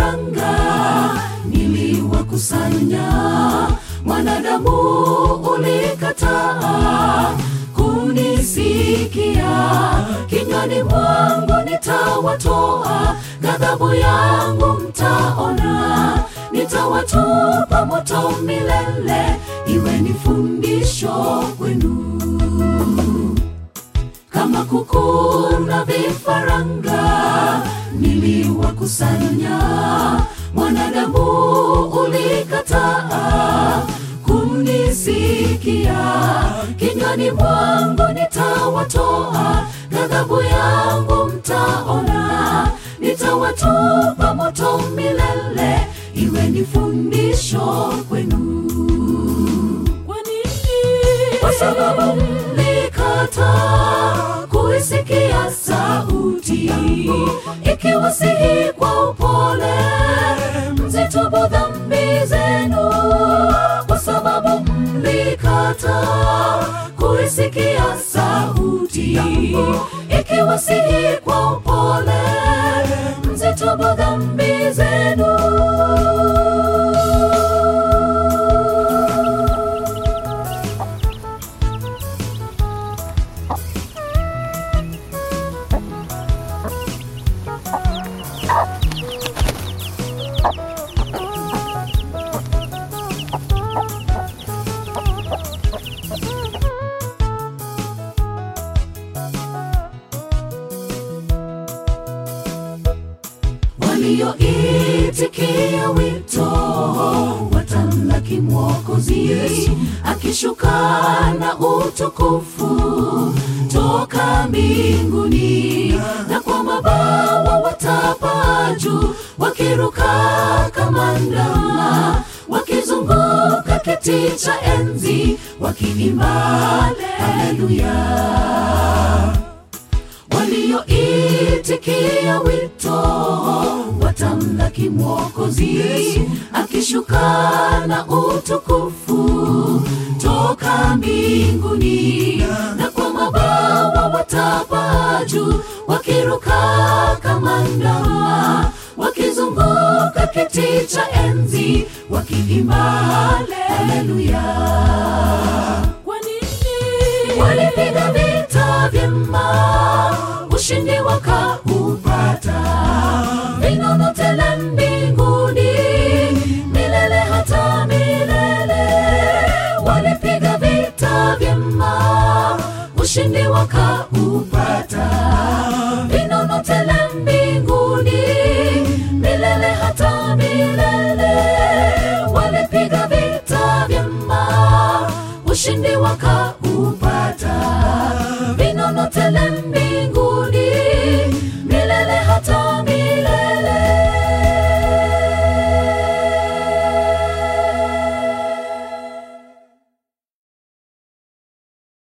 vifaranga niliwakusanya, mwanadamu ulikataa kunisikia, kinywani mwangu nitawatoa, ghadhabu yangu mtaona, nitawatupa moto milele, iwe ni fundisho kwenu kama kuku na vifaranga niliwakusanya, mwanadamu ulikataa kunisikia, kinywani mwangu nitawatoa, ghadhabu yangu mtaona, nitawatupa moto milele, iwe ni fundisho kwenu. Kwa nini? Kwa sababu mlikataa kuisikia sauti yangu, ikiwasihi kwa upole, mzitubu dhambi zenu. Kwa sababu mlikataa kuisikia sauti yangu, ikiwasihi kwa upole, mzitubu dhambi zenu. walioitikia wito watamlaki Mwokozi akishuka na utukufu toka mbinguni, na kwa mabawa watapaa juu, wakiruka kama ndama, wakizunguka kiti cha enzi, wakiimba haleluya walioitikia wito watamlaki Mwokozi akishuka na utukufu toka mbinguni, na kwa mabawa watapaa juu, wakiruka kama ndama, wakizunguka kiti cha enzi, wakiimba haleluya. Kwa nini? Walipiga vita vyema, ushindi wakaupata, vinono tele mbinguni, milele hata milele. Walipiga vita vyema, ushindi wakaupata, vinono tele mbinguni, milele hata milele. Walipiga vita vyema, ushindi wakaupata